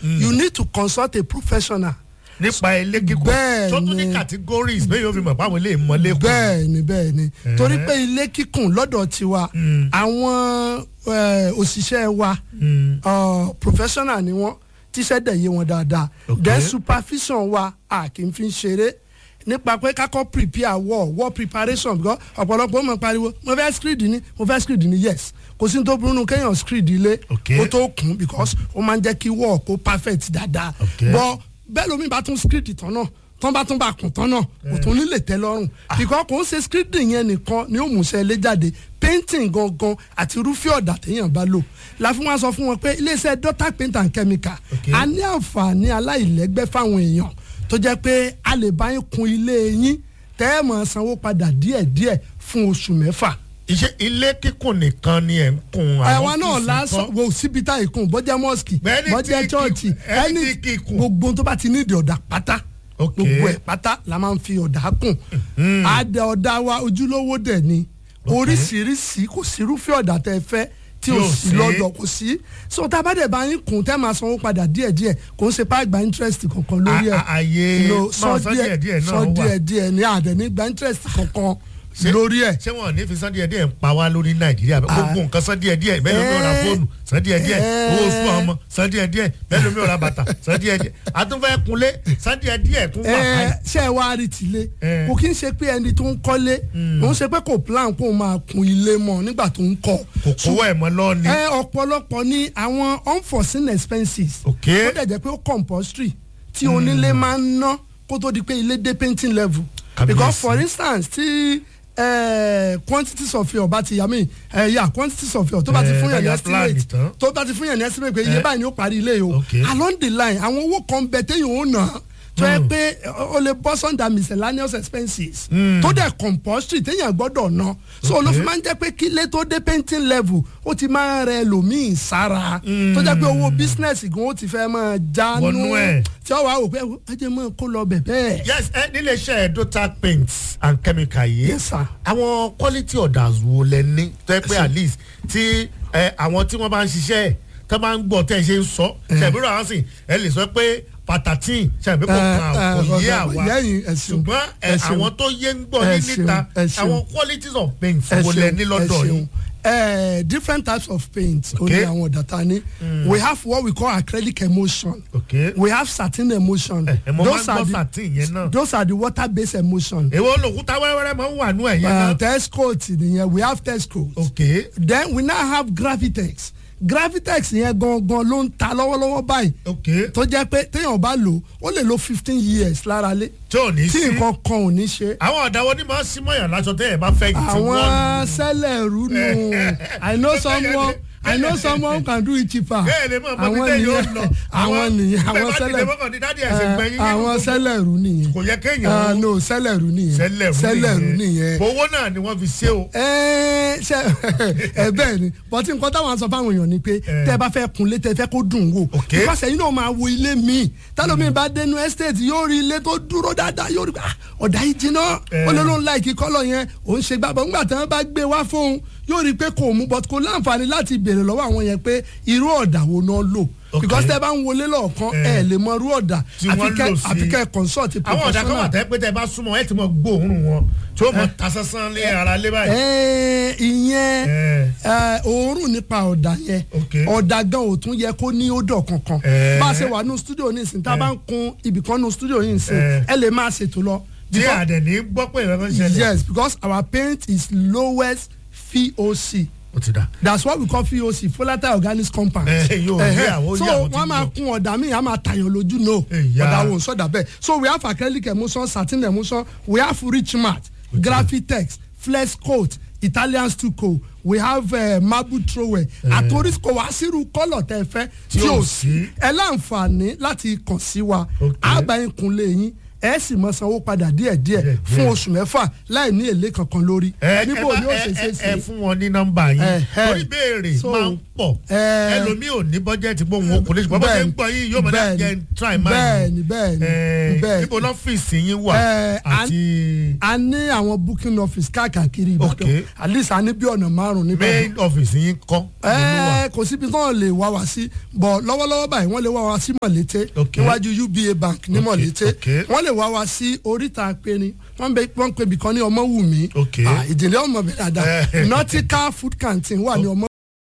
you need to consult a professional nípa ilé kíkùn Bẹ́ẹ̀ tó tún ní ni. categories bẹ́ẹ̀ yóò fi mọ̀ páwọn ilé ìmọ̀lé kù. bẹ́ẹ̀ ni bẹ́ẹ̀ ni torí pé ilé kíkùn lọ́dọ̀ tiwa àwọn eh, òṣìṣẹ́ wa uh, professional ni wọ́n tíṣẹ́ dẹ̀ yé wọn dáadáa Okay. then supervision wa a kì í fi ń ṣeré nípa pé kakọ prepare war war preparation because ọ̀pọ̀lọpọ̀ mọ̀ pariwo mo fẹ́ screed ni mo fẹ́ screed ni yes kò sí ní tó burú nu kéèyàn screed ilé Okay. kó tó kún because ó máa ń jẹ́ kí war kó perfect dáadáa Okay. but bẹ́ẹ̀ lómi bá tún screed tán náà tán bá tún bá kùn tán náà kò tún nílè tẹ́ lọ́rùn because kò ń ṣe screeding yẹn nìkan ni ó mú iṣẹ́ ilé jáde painting gangan àti irúfẹ́ ọ̀dà téèyàn bá lò la fún wa sọ fún wọn pé iléeṣẹ́ daughter paint and chemical Okay. a ní àǹfààní aláìlẹ́gbẹ́ fáwọn èèyàn tó jẹ́ pé a lè bá yín kun ilé yín tẹ́ ẹ̀ mọ̀ sanwó padà díẹ̀díẹ̀ fún oṣù mẹ́fà. iṣẹ́ ilé kíkùn nìkan ni ẹ̀ ń kun àwa náà ọ́fíìsì lásán kan. wo síbi tá ìkun bọ́jẹ́ mọ́sìkì Bẹ́ẹ̀ni bọ́jẹ́ tí chọ́ọ̀chì kíkùn, ẹni tí kíkùn. gbogbo tó bá ti ní ìdí ọ̀dà pátá Ok. gbogbo ẹ̀ pátá la máa ń fi ọ̀dà kùn àdẹ ọ̀dà wa ojúlówó dẹ̀ ni oríṣiríṣi kò sí irúfẹ́ ọ̀dà tẹ́ ẹ fẹ́ tí o Tí ò sì sí. lọ́dọ̀ kò sí so tá a bá dẹ̀ bá yín kùn tẹ́ máa sanwó padà díẹ̀díẹ̀ kò ń ṣe pa gba interest kankan lórí ẹ̀ A- a- àyè No, máa san díẹ̀díẹ̀ náà sọ wà. díẹ̀díẹ̀ ní àdẹ̀ ní gba interest kankan Ṣé- lórí ẹ̀ ṣé wọn ò ní fi san díẹ̀ díẹ̀ ń pa wá lórí nàìjíríà bẹ́ẹ̀ gbogbo nǹkan san díẹ̀ díẹ̀ bẹ́ẹ̀ lómi ò ra Eh. fóònù san díẹ̀ díẹ̀ Eh. owó oṣù ọmọ san díẹ̀ díẹ̀ bẹ́ẹ̀ lómi ò ra bàtà san díẹ̀ díẹ̀ àtúnfẹ́ kunlé san díẹ̀ díẹ̀ tún wà ẹ báyìí. ṣe ẹ wá rí tilé Eh. kò kí n ṣe pé ẹni tó ń kọ́lé kò ń ṣe pé kò plan kó máa kun ilé mọ́ nígbà tó ń kọ́ kò kówó ẹ̀ mọ́ lọ́ọ̀ni. ẹ ọ̀pọ̀lọpọ̀ ní àwọn unforeseen expenses Ok. ó dẹ̀ jẹ́ pé ó compulsory tí onílé máa ń ná kó tó di pé ilé dé painting level Kábíyèsí. because for instance tí eh, quantities of your bá ti yà mí eh, yeah, quantities of your tó bá ti Eh, fún yàn ní bóyá plan estimate tán. tó bá ti fún yàn ní estimate pé iye Eh. báyìí ni ó parí ilé yìí o Ok. along the line àwọn owó kan bẹ téèyàn ó nà tó yẹ pé o lè bọ́ sọ́ndà miscellaneous expenses tó dẹ̀ compulsory téèyàn gbọ́dọ̀ ná so ló fi máa ń jẹ́ pé kílé tó dé painting level ó ti máa ń rẹ lòmíì sára tó jẹ́ pé owó business gan ó ti fẹ́ máa jánu Wọnú ẹ̀. tí ó wàá wò pé ẹ jẹ́ mọ́ kó lọ bẹ̀ bẹ́ẹ̀. yes ẹ nílé iṣẹ́ dota paints and chemical yìí Yes, sir. àwọn quality orders wo lẹ ní tó yẹ pé at least tí ẹ, àwọn tí wọ́n bá ń ṣiṣẹ́ ẹ̀ tó bá ń gbọ́ tẹ́ ẹ ṣe ń sọ ṣàbíro àwọn sìn ẹ lè sọ pé pàtàkì ṣàbí kò Eh, kan eh, kò yé ọ̀gá, àwa yẹ́yìn, ẹ ṣeun, ṣùgbọ́n ẹ, ẹ ṣeun. àwọn tó yé ń gbọ́ Ẹ ní ṣeun, níta ẹ ṣeun. àwọn qualities of paints ẹ wo lẹ ṣeun, ní ẹ lọ́dọ̀ ṣeun. yìí. Eh, different types of paint ó ní Okay. àwọn data ní we have what we call acrylic emulsion Okay. we have satin emulsion ẹ mo máa ń those are gbọ́ the satin yẹn náà. those are the water based emulsion èwo lòkúta wẹ́rẹ́wẹ́rẹ́ máa ń wà nú ẹ̀yẹ uh, náà. test coat nìyẹn we have test coat okay then we now have gravitex gravitex yẹn gangan ló ń ta lọ́wọ́lọ́wọ́ báyìí okay tó jẹ́ pé téèyàn bá lò ó lè lo fifteen years lára lé tí ò ní tí sí. nǹkan kan ò ní ṣe àwọn ọ̀dà wo ni máa ń sí mọ́yàn láṣọ tẹ́ ẹ̀ bá fẹ́ yìí tí àwọn wọ́n. sẹ́lẹ̀rú nù i know someone i know someone who can do it cheaper bẹ́ẹ̀ lè mọ̀ mọ́ bí tẹ́ yóò lọ. àwọn nìyẹn àwọn bẹ́ẹ̀ bá ti lè sẹ́lẹ̀rú mọ́kàn ní dádì ẹ̀sìn gbẹ̀yìn. àwọn sẹ́lẹ̀rú nìyẹn kò yẹ Ah, kéèyàn no sẹ́lẹ̀rú nìyẹn sẹ́lẹ̀rú sẹ́lẹ̀rú nìyẹn owó náà ni wọ́n fi ṣe o. ẹ ṣe ẹ bẹ́ẹ̀ ni bọ́tí nǹkan táwọn sọ fáwọn èèyàn ni pé tẹ́ ẹ bá fẹ́ kunlé tẹ́ ẹ fẹ́ kó dùn wò Ok. because ẹ̀yin náà máa wo ilé míì tálómi bá dénú estate yóò rí ilé tó dúró dáadáa yóò rí ah, ọ̀dà yìí jiná Eh. ó ló ló ń láìkí kọ́lọ̀ yẹn òun ṣe gbàgbọ́ ńgbà tí wọ́n bá gbé wá fóun yóò rí i pé kò mú but kò láǹfààní láti béèrè lọ́wọ́ àwọn yẹn pé irú ọ̀dà wo náà lò Ok. because tẹ́ bá ń wọlé lọ́ọ̀kan Eh. ẹ lè mọ irú ọ̀dà Tí wọ́n lò sí. àfikẹ́ consult a àwọn ọ̀dà kan wà professional. tẹ́ pé tẹ́ bá súnmọ́ ẹ̀ tí mo gbóòórùn wọn tí ó mọ ta sánsán ní ara lé báyìí. Ẹ, ìyẹn Eh. ẹ, òórùn nípa ọ̀dà yẹn Ok. ọ̀dà gan ò tún yẹ kó ní ódò kankan Eh. bá a ṣe wà nù studio ní ìsìn tá a bá ń kun ibìkan nù studio yìí ìsìn Eh. ẹ lè máa ṣètò lọ. tí Because- àdẹ̀ní gbọ́ pé ìrẹ́pẹ́ ń ṣẹlẹ̀. yes because our paint is lowest VOC ó ti dà. that's what we call VOC volatile organic compound. Eh, yóò rí Ẹhẹ́. àwọn- ó so rí àwọn tí wọ́n ń máa lò. kun ọ̀dà míì á máa tàyàn lójú no Ẹ̀yà. ọ̀dà wo sọ̀dà bẹ́ẹ̀ so we have acrylic emulsion satin emulsion we have rich matte graphitex flex coat italian stucco we have uh, marble trowel àtòrísìkò wá sírú kọ́lọ̀ tẹ́ ẹ fẹ́ tí ò ò sí. sí ẹ láǹfààní láti kàn sí wa Okay. àbáyín kunlé yín ẹ sì mọ sanwó padà díẹ̀díẹ̀ Díẹ̀, fún díẹ̀. oṣù mẹ́fà láì ní èlé kankan lórí ẹ níbo ẹ ni ó bá- ṣe ẹ- ṣe ẹ- ẹ sí fún wọn ní nọ́mbà yín Eh, eh. torí béèrè So, máa ń pọ̀ eh, ẹlòmíì ò ní bọ́jẹ́tì pé òun kò lè ṣùgbọ́n bó ṣe ń gbọ́ yìí yóò mọ̀ náà jẹ́ try mind bẹ́ẹ̀ni bẹ́ẹ̀ni bẹ́ẹ̀ni níbo lọ́fíìsì yín wà Eh, a- àti a ní àwọn booking office káàkiri ìbàdàn Okay. at least a ní bí ọ̀nà márùn-ún níbẹ̀ main office yín kọ́ ẹ kò síbi tí wọn lè wá wá sí bọ lọ́wọ́lọ́wọ́ báyìí wọ́n lè wá wá sí mọ̀lété Okay. níwájú uba bank ní Okay, mọ̀lété okay. wọ́n lè wá wá sí oríta péré wọ́n bẹ wọ́n pe ibìkan ní ọmọwùmí Okay. Ah, ìdílé ọmọ bẹ̀rẹ̀ dáadáa Eh. nautical food canteen wà ní ọmọ.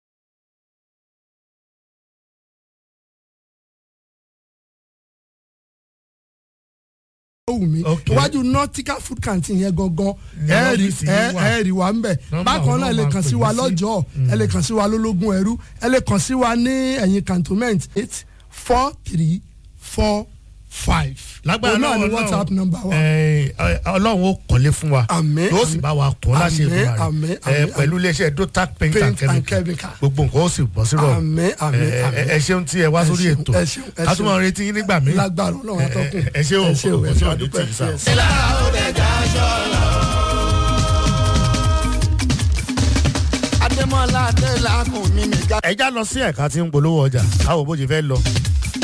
wùmí Okay. iwájú nautical food canteen yẹn gangan Ní ẹ rí ọ́fíìsì yín wà. ẹ rí wa ń bẹ̀ Nọ́mbà bákan wọn náà ẹ lè máa kàn pè sí wa mí sí. lọ́jọ́ ẹ lè kàn sí wa lólógún ẹrú ẹ lè kàn sí wa ní ẹ̀yìn cantonment eight four three four five. lágbára Òun náà lọ́wọ́ ni whatsapp Ọlọ́run, number wa. eh, eh, ọlọ́run ó kọ́lé fún wa Àmín, yóò sì àmín. bá wa kọ́ láṣẹ Àmín, ìfúnra àmín, rẹ̀ àmín, Eh, pẹ̀lú iléeṣẹ́ dotac paint and Paint and chemical chemical. gbogbo nǹkan ó sì bọ́ sí rọ̀ Àmín, àmín, Eh, eh, àmín. ẹ ṣeun tí ẹ wá Ẹ sórí ṣeun, ètò ẹ ṣeun, ẹ ká tún ṣeun. máa retí yín nígbà míì lágbára ọlọ́run atọ́kùn ẹ ṣé o, ẹ ṣé o ẹ ojú ṣé ọ̀dún àdúpẹ́ tì í sá. yes. adémọlá adélakùn mi nìkan. ẹja lọ sí ẹ̀ka tí ń polówó ọjà káwọ bó ṣe fẹ́ lọ